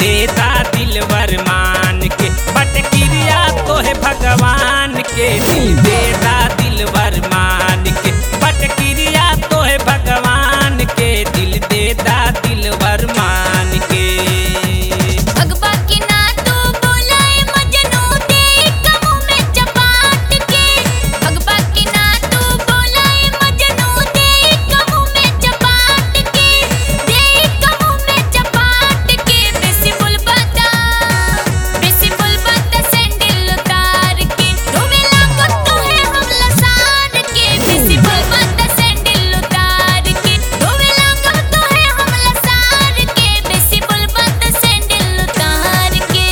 देता दिलवर मान के बट क्रिया तो है भगवान के दिल देता दिलवर मान के बट क्रिया तो है भगवान के दिल देता दिलवर मान के भगवा के ना तू बोलाए मजनू दे कमू में चपाट के भगवा के ना तू बोलाए मजनू दे कमू में चपाट के दे कमू में चपाट के बेसी बुलबता बेसी बुलबता सैंडल उतार के तुम्हें लागत तो है हम लसार के बेसी बुलबता सैंडल उतार के तुम्हें लागत तो है हम लसार के बेसी बुलबता सैंडल उतार के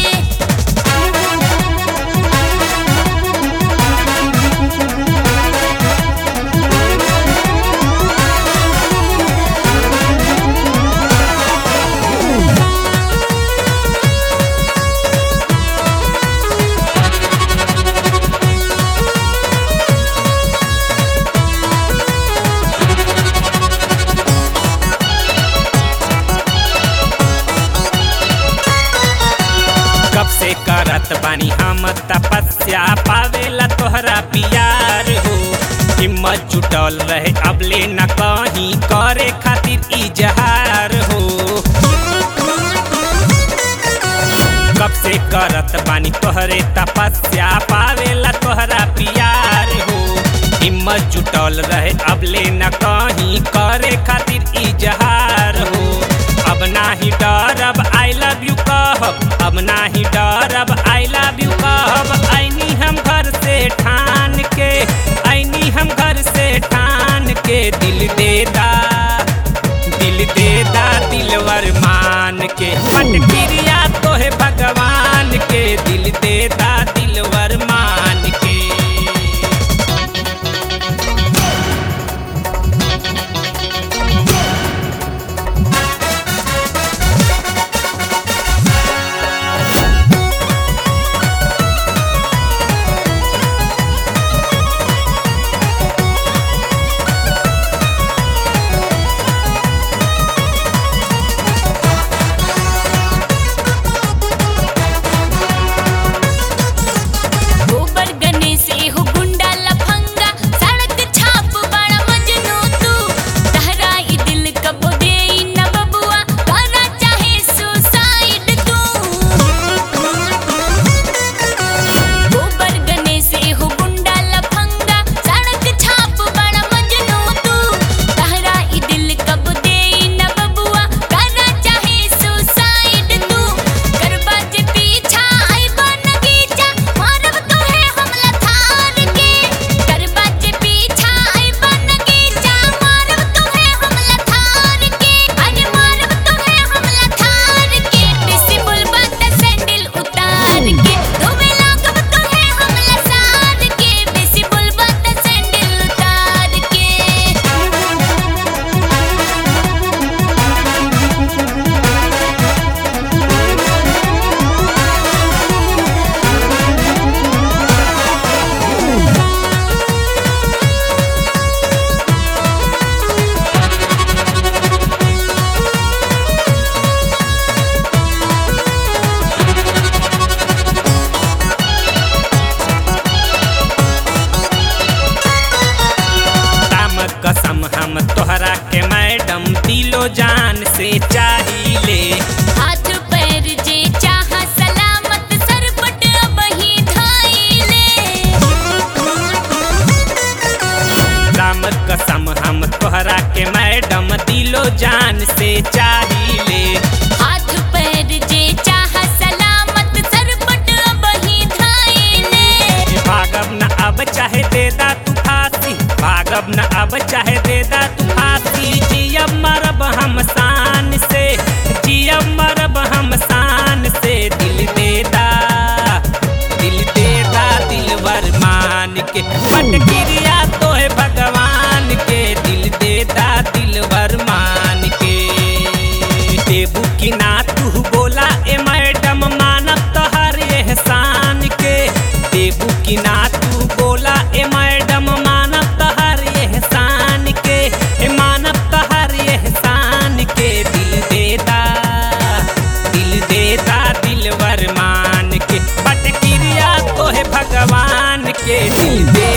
कब से करत बानी हम तपस्या पावेला तोहरा प्यार हो हिम्मत जुटल रहे अबले न कहीं करे खातिर इजहार हो कब से करत बानी तोहरे तपस्या पावेला तोहरा प्यार हो हिम्मत जुटल रहे अबले न कहीं करे खातिर इजहार हो अब नाही डरब आई लव यू कहब अब नाही डरब आई लव यू कहब ऐनी हम घर से ठान के ऐनी हम घर से ठान के दिल दे दा दिल दे दा दिलवर मान के पट क्रिया तो है भगवान के दिल दे दा दिलवर मान के गोबर गणेश एहो गुंडा लफंगा सड़क छाप बड़ा मजनू तू तहरा ई दिल कबो दे न बबुआ करा चाहे सुसाइड तू गोबर गणेश एहो गुंडा लफंगा सड़क छाप बड़ा मजनू तू तहरा ई दिल कबो दे न बबुआ करा चाहे सुसाइड तू करबा जे पीछा आई बन गीचा मारब तो है हमला थार के करबा जे पीछा आई बन गीचा मारब तो है हमला थार के अरे मारब तो है हमला थार के बेसी बुलबा त सैंडल उतार के तुम्हें लागब तो है हमला सार के बेसी बुलबा त सैंडल उतार के राम कसम हम तोहरा के मैडम दिलो जान से चाहिए हाथ पैर जे चाह सलामत सरपट बही धाइले राम कसम हम तोहरा के मैडम दिलो जान से चाहिए हाथ पैर जे चाह सलामत सरपट बही धाइले भागब न अब चाहे दे दा तू फांसी भागब न अब चाहे दे दा तू फांसी जियब मरब हम शान से जियब मरब हम शान से दिल दे दा दिल दे दा दिलवर मान के पट क्रिया तो है भगवान के दिल दे दा दिलवर मान के देबू की ना तू बोला ए मैडम मानब तोहर एहसान के देबू की ना तू बोला ए मैडम मानब तोहर एहसान के ए मानब तोहर एहसान के दिल दे दा दिल के दिल दे